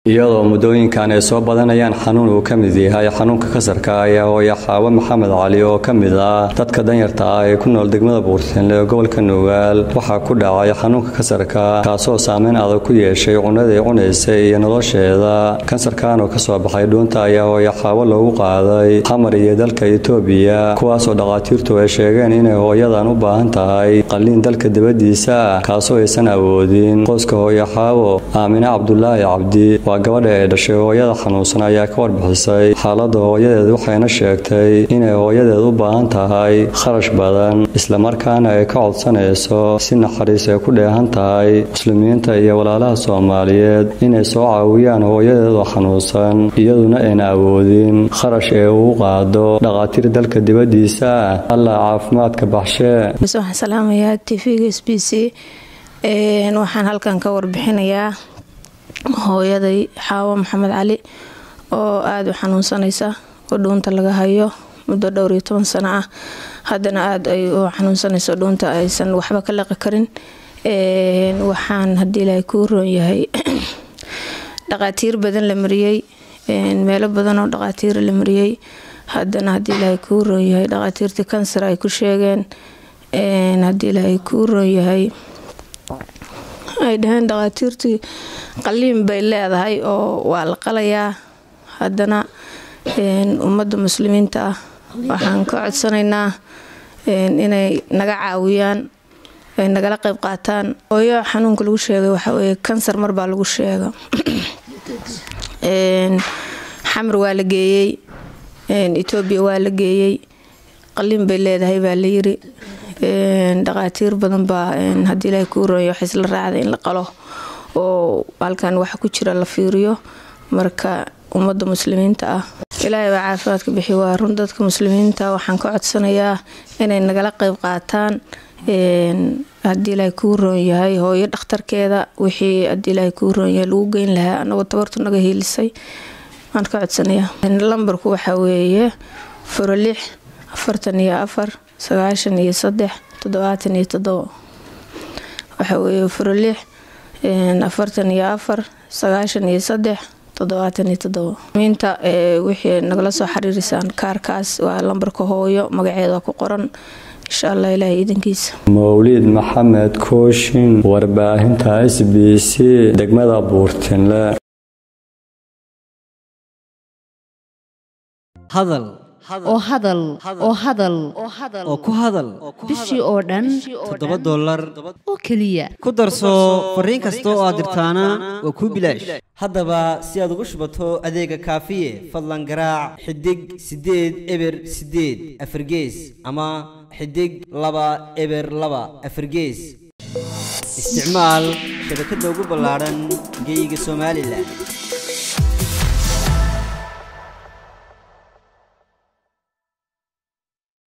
iyadoo muddooyinkan ay soo badanayaan xanuun uu ka mid yahay xanuunka kasarka ayaa hooya xaawo maxamed cali oo ka mid ah dadka danyarta ah ee ku nool degmada buurtinle ee gobolka nugaal waxaa ku dhacay xanuunka kasarka kaasoo saameyn adag ku yeeshay cunadii cunaysay iyo nolosheeda kansarkan oo kasoo baxay dhuunta ayaa hooya xaawo loogu qaaday xamar iyo dalka itoobiya kuwaasoo dhakhaatiirtu ay sheegeen inay hooyadan u baahan tahay qalliin dalka dibadiisa kaasoo aysan awoodin qoyska hooya xaawo aamine cabdulaahi cabdi waa gabadha ee dhashay hooyada xanuunsan ayaa ka warbixisay xaaladda hooyadeed waxayna sheegtay inay hooyadeed u baahan tahay kharash badan islamarkaana ay ka codsanayso si naxariis ay ku dheehan tahay muslimiinta iyo walaalaha soomaaliyeed inay soo caawiyaan hooyadeed oo xanuunsan iyaduna ayna awoodin kharash ee uu qaado dhakhaatiir dalka dibadiisa allah caafimaadka baxshee waxaan salaamayaa tvga s b c waxaan halkan ka warbixinayaa hooyaday xaawo maxamed cali oo aada u xanuunsanaysa oo dhuunta laga hayo muddo dhowr iyo toban sano ah haddana aada ay u xanuunsanayso dhuunta aysan waxba ka laqi karin waxaan haddii ilaahay kuu roon yahay dhaqaatiir badan la mariyey meelo badan oo dhaqaatiira la mariyey haddana haddii ilaahay kuu roon yahay dhaqaatiirtii kansar ay ku sheegeen haddii ilaahay kuu roon yahay ay dhaheen dhakhaatiirtii qaliin bay leedahay oo waa la qalayaa haddana ummadda muslimiinta ah waxaan ka codsanaynaa inay naga caawiyaan ay nagala qeyb qaataan hooyo xanuunka lagu sheegay waxaa weye kansar mar baa lagu sheega xamar waa la geeyey etoobiya waa la geeyey qaliin bay leedahay baa la yiri dhaqaatiir badan baa haddii ilaahay kuu roonya wax isla raacda in la qalo oo halkan waxa ku jira la fiiriyo marka ummadda muslimiinta ah ilaahay baa caafimaadka bixi waa run dadka muslimiinta waxaan ka codsanayaa inay nagala qeyb qaataan haddii ilaahay kuu roon yahay hooyo dhakhtarkeeda wixii haddii ilaahay kuu roon yahay lagu geyn lahaa anagoo tabartu naga hiilisay waan ka codsanayaa lambarku waxaa weeye furo lix afartan iyo afar sagaashan iyo saddex toddobaatan iyo toddobo waxaa weeye furo lix afartan iyo afar sagaashan iyo saddex toddobaatan iyo toddobo miinta wixii nagala soo xiriirisaan kaarkaas waa lambarka hooyo magaceeda ku qoran insha allah ilaahay iidankiisa mawliid maxamed kooshin warbaahinta s b c degmada buurtinle hadal oo hadal oo hadal oo ku hadal bishii oo dhan toddoba dollar oo keliya ku darso fariin kasta oo aad dirtaana waa kuu bilaash haddaba si aad ugu shubato adeega kaafiye fadlan garaac xidig siddeed eber siddeed afargees ama xidig laba eber laba afargees isticmaal shabakadda ugu ballaadhan geeyiga somalilan